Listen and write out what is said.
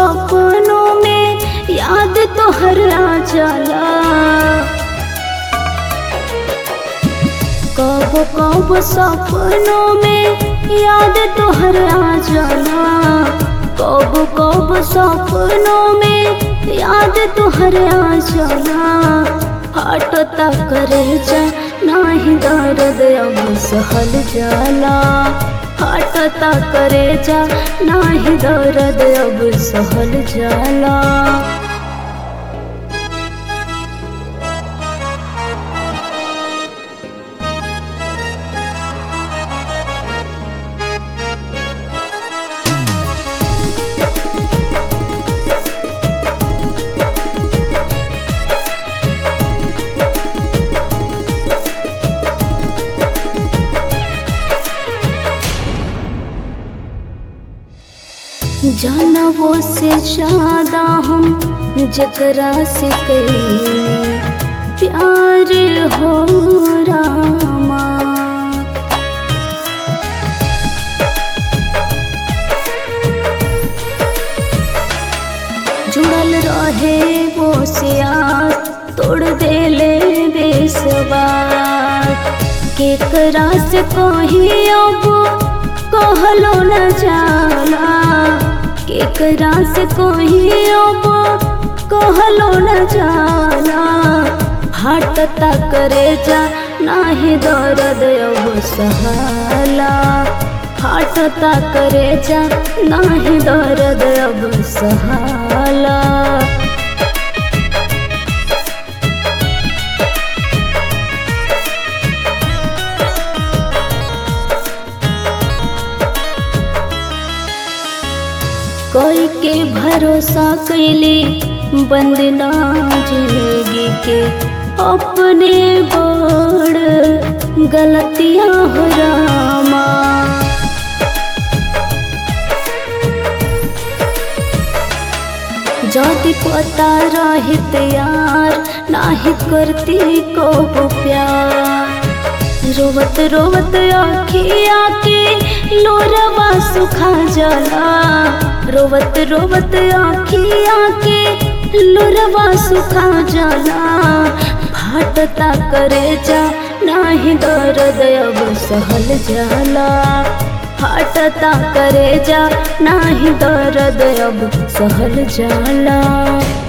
सपनों में याद तो हर आ जाला कब कब सपनों में याद तो हर आ जाला कब कब सपनों में याद तो हर आ जाला हटता करे जा नाही दर्द अब सहल जाला हटता करे जा नाही दर्द अब सहल जाला जानवो से ज्यादा हम जकरा से कई प्यार हो रामा जुड़ल रहे वो से आस तोड़ देले बेसवार केकरा से कही अब कहलो न जाला केकरा से कही अब कहलो न जाला हटता करे जा नाही दर्द अब सहाला हटता करे जा नाही दर्द अब सहाला कोई के भरोसा कैली बंदना जिंदगी के अपने बड़ गलतियां हो रामा जाति पता रहित यार नाही करती को प्यार रोवत रोवत आखिया के लोरवा सुखा जाला रोवत रोवत आखिया के लोरवा सुखा जाला फाटता करे जा नाही दर्द अब सहल जाला फाटता करे जा नाही दर्द अब सहल जाला